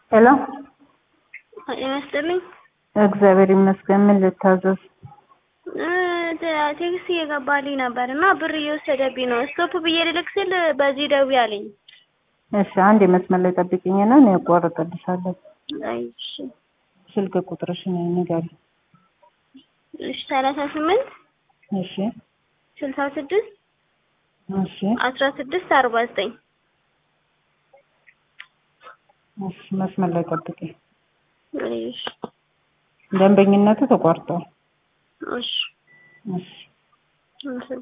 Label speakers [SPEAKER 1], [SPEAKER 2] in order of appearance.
[SPEAKER 1] ሄሎ
[SPEAKER 2] ጤና ይስጥልኝ።
[SPEAKER 1] እግዚአብሔር ይመስገን። ምን ልታዘዝ?
[SPEAKER 2] እ ቴክስት እየገባልኝ ነበር እና ብር እየወሰደብኝ ነው። ስቶፕ ብዬ ልልክ ስል በዚህ ደውዪ አለኝ።
[SPEAKER 1] እሺ አንድ የመስመር ላይ ጠብቂኝና እኔ አቋርጥልሻለሁ።
[SPEAKER 2] አይ እሺ
[SPEAKER 1] ስልክ ቁጥርሽን ንገሪ።
[SPEAKER 2] እሺ ሰላሳ ስምንት
[SPEAKER 1] እሺ
[SPEAKER 2] ስልሳ ስድስት
[SPEAKER 1] እሺ
[SPEAKER 2] አስራ ስድስት አርባ ዘጠኝ
[SPEAKER 1] እሺ መስመር ላይ ጠብቂ።
[SPEAKER 2] እሺ
[SPEAKER 1] ደንበኝነቱ ተቋርጧል።
[SPEAKER 2] እሺ
[SPEAKER 1] እሺ
[SPEAKER 2] እሺ